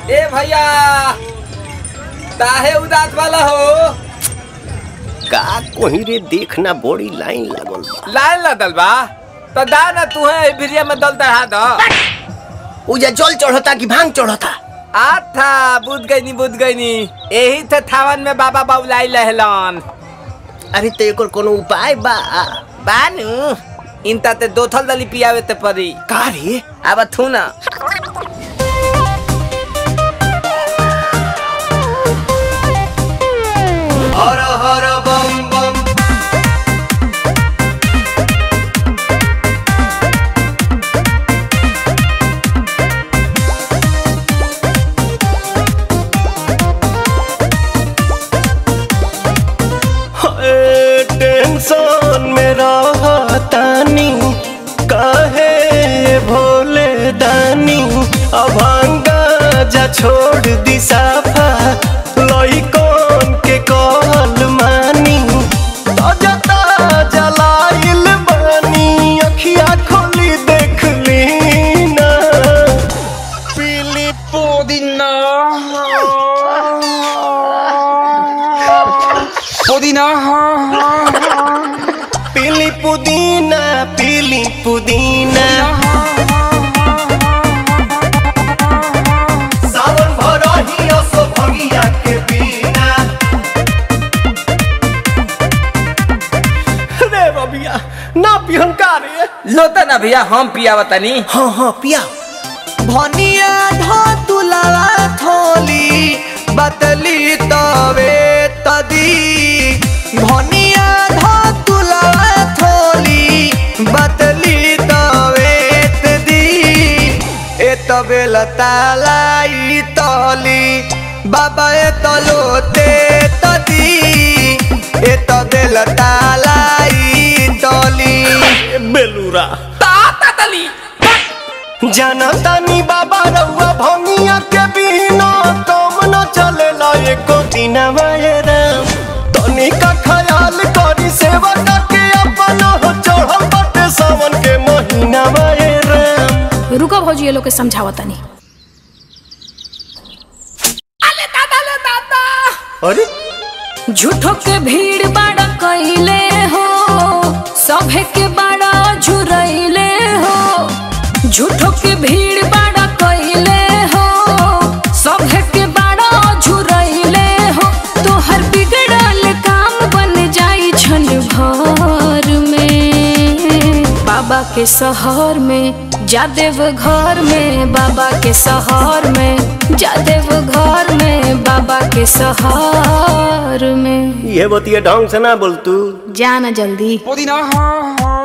ए भैया काहे उदास वाला हो का कोही रे देखना बड़ी लाइन लागल बा लाइन लदल बा तो दा ना तू है भिरिया में दल दहा दो उजा जल चढ़ता कि भांग चढ़ता आथा बुझ गई नी बुझ गई नी यही थे थावन में बाबा बाबुलाई लहलन अरे तो एकर कोनो उपाय बा बानू इनता ते दो थल दली पियावे ते परी का रे अब थू ना हर हर बम बम हाय, टेंशन में रहतानी काहे भोले दानी अभांगा जा छोड़ दी साफा लइकन के कहल मानी ताजा ताजा लाइल बानी अखिया खोली देख ली ना पीली पुदीना पुदीना पीली पुदीना पीली पुदीना सावन भरही असो भगिया के बिना रे बबिया ना पिहन का रे लोता ना भैया हम पियावा तनी हाँ हाँ पिया भनिया धो तुलावा थोली बतली तवे तदी भनिया धो तुलावा थोली बतली तवे तदी ए तबे लतालाई तली बाबा ए तलोते तदी ए तबे लतालाई तली बेलूरा ताता तली जनतानी बाबा रउआ भंगिया के बिना कम न चलेला एको दिन राम तनी का ख्याल करी सेवा के अपन हो चढ़ल बाटे सावन के महीना राम रुको भौजी ये लोग के समझावा तनी अरे झूठो के भीड़ बाड़ा कइले हो सभे के बाड़ा झुरइले हो झूठो के भीड़ बाड़ा कइले हो सभे के बाड़ा झुरइले हो तोहर बिगड़ल काम बन जाई छन भर में बाबा के शहर में जादेव घर में बाबा के शहर में जादेव घर में बाबा के शहर में ये बतिया ढंग से ना बोल तू जाना जल्दी पुदीना